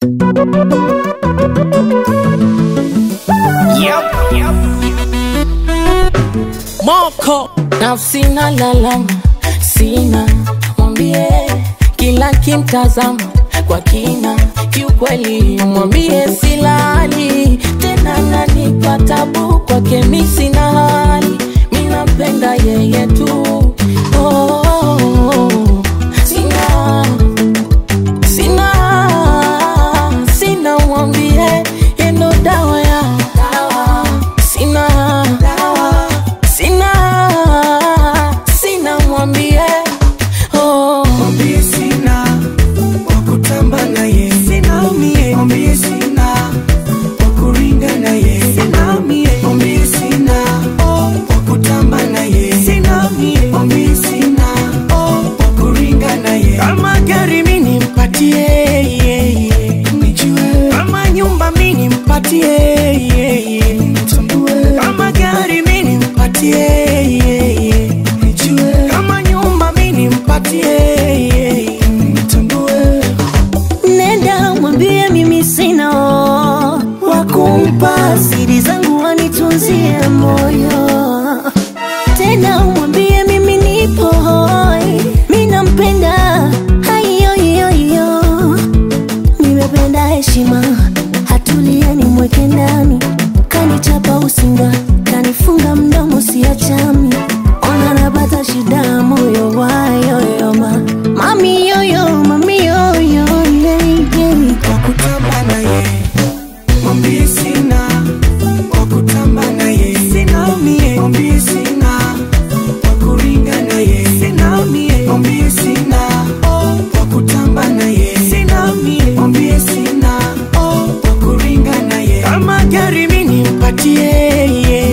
Yep, yep. Moko na sina lalama, sina mwambie, kila kimtazama kwa kina, kiukweli mwambie silali tena, nanipa tabu kwake, mi sina hali, mi nampenda yeye tu oh, oh, oh. Sina, sina, sina mwambie, yendo dawa ya dawa, sina dawa sina sina mwambie oh. Mwambie sina wakutamba naye, sina mie. Mwambie sina wakuringa naye, sina mie. Mwambie sina wakutamba naye, sina mie. Mwambie sina wakuringa naye. Kama gari mimi nimpatie, nijue. Kama nyumba mimi nimpatie, nitambue. Kama gari mimi nimpatie, nijue. Kama nyumba mimi nimpatie, nitambue. Nenda mwambie mimi sina wa kumpa siri zangu wanitunzie moyo. Tena mwambie mimi nipo hoi, mi nampenda hayoyoyo. Nimependa heshima, hatulie nimweke ndani, kanichapa usinga, kanifunga mdomo siachami, ona napata shida moyo wayoyoma, mami yoyo, mami yoyo, yeah, yeah. wakutamba naye, mwambie sina wakutamba naye, sina mie, mwambie sina wakuringa naye, sina mie, mwambie sina wakutamba naye, sina mie, mwambie sina wakuringa naye. Kama gari mimi nimpatie,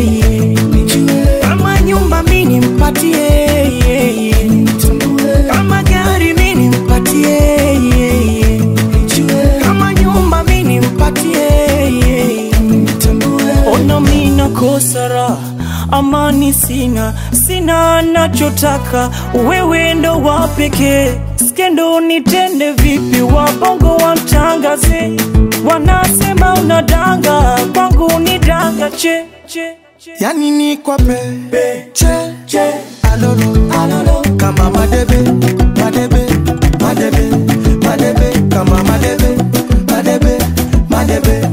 nijue. Kama nyumba mimi nimpatie, nitambue. Kama gari mimi nimpatie, nijue. Kama nyumba mimi nimpatie, nitambue. ona mina kosara amani sina sina nachotaka wewe ndo wa pekee skendo nitende vipi wabongo wamtangaze wanasema unadanga kwangu ni danga che, che, che. yani ni kwa pe che che alolo alolo kama madebe madebe madebe madebe kama madebe madebe madebe